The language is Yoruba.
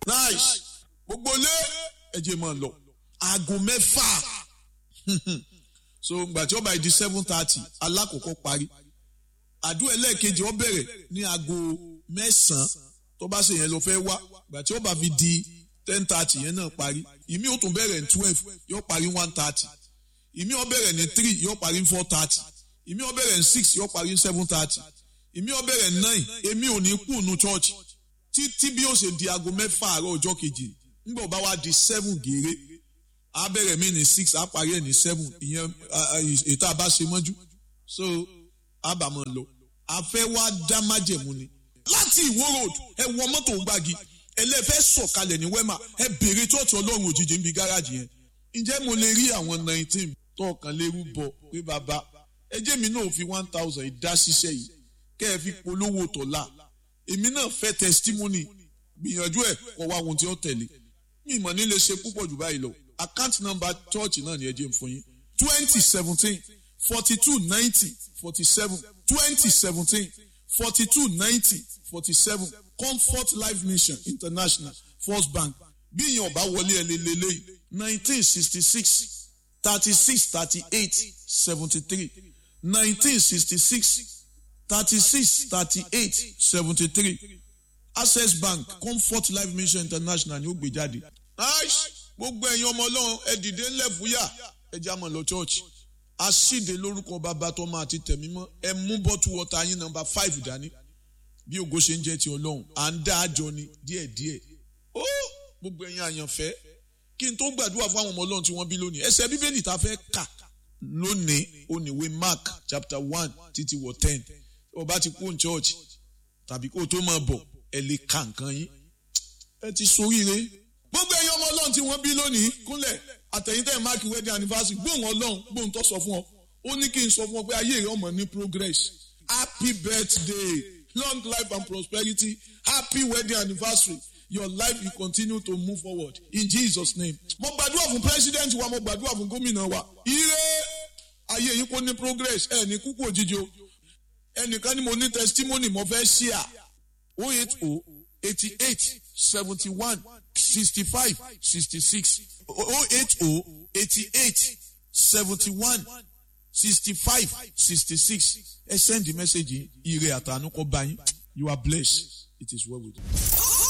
nice gbogbo lé ẹjẹ máa lọ aago mẹ́fà so gbà tí ó bá di seven thirty alákòókò parí àdúrà ẹlẹ́ẹ̀kejì ó bẹ̀rẹ̀ ní aago mẹ́sàn-án tó bá ṣe yẹn lọ fẹ́ wá gbà tí ó bá fi di ten thirty yẹn náà parí ìmí ó tún bẹ̀rẹ̀ ní twelve yóò parí one thirty ìmí ó bẹ̀rẹ̀ ní three yóò parí ní four thirty ìmí ó bẹ̀rẹ̀ ní six yóò parí ní seven thirty ìmí ó bẹ̀rẹ̀ ní nine èmi ò ní kú nu church títí bí ó ṣe di aago mẹ́fà àárọ̀ ọjọ́ kejì nígbà ó bá wá di seven gèrè á bẹ̀rẹ̀ mí ní six á parí ẹ̀ ní seven ìyẹn ètò àbá ṣe mọ́jú so á bà mọ́ lọ àfẹ́ wá dá májẹ̀mú ni láti ìwó road ẹ wọ mọ́tò gbági ẹlẹ́fẹ́ sọ̀kalẹ̀ ní wema ẹ bèrè tọ́ọ̀tù ọlọ́run òjijì níbi gáràjì yẹn ǹjẹ́ mo lè rí àwọn nineteen tọ́ọ̀kan lérú bọ̀ pé bàbá ẹ jẹ́ mi náà fi one thousand ìdá ṣiṣẹ́ yìí kẹ́ ẹ fi polówó tọ̀la èmi náà fẹ́ testimony gbìyànjú ẹ̀ kọ́ wá ohun tí ó tẹ̀lé mi ìmọ̀ nílé ṣe púpọ̀ jù báyìí lọ account number church náà ni ẹ jẹ́ n fún yín twenty seventeen forty two ninety forty seven twenty seventeen forty two ninety forty seven comfort life mission international first bank bí ìyẹn ọba wọlé ẹ lélẹ́lẹ́yìí nineteen sixty six thirty six thirty eight seventy three nineteen sixty six thirty six thirty eight seventy three access bank comfort life mission international ni ó gbé jáde. gbogbo ẹ̀yin ọmọ ọlọ́run ẹ dìde ńlẹ̀ fúyà ẹ já mọ̀ lọ church asíde lórúkọ bàbá tọmọ àti tẹ̀mí mọ́ ẹ mú bọ́tù wọ́tà yín nọmba five dání bí ògo ṣe ń jẹ́ ti ọlọ́run à ń dá àjọ ni díẹ̀díẹ̀ ó gbogbo ẹ̀yin àyànfẹ́ kí n tó gbàdúrà fún àwọn ọmọ ọlọ́run tí wọ́n bí lónìí ẹsẹ̀ bíbélì tá a fẹ́ kà lónìí oníwé mark chapter one títí wọ ten ó bá ti kú ní church tàbí kó o tó máa bọ̀ ẹ lè ka nǹkan yín ẹ ti soríire gbogbo ẹ̀yin ọmọ ọlọ́run tí wọ́n bí lónìí kúnlẹ̀ àtẹ̀yìntẹ̀ mark wedding anniversary gbóhùn ọlọ́run gbóhùn tó sọ fún ọ ó ní kí n sọ fún ọ pé ayé rẹ ọmọ ní progress happy birthday long life and prosperity happy wedding anniversary your life will continue to move forward in jesus name. mo gbàdúrà fún president wa mo gbàdúrà fún gómìnà wa ire ayé yìí kò ní progress ẹ ní kúkú òjijì o ẹnìkan ni mo ní testimony mo fẹ́ share o eight o eighty eight seventy one sixty five sixty six o eight o eighty eight seventy one sixty five sixty six ẹ send the message yìí ire àtànú kọ bá yín you are blessed it is well with you.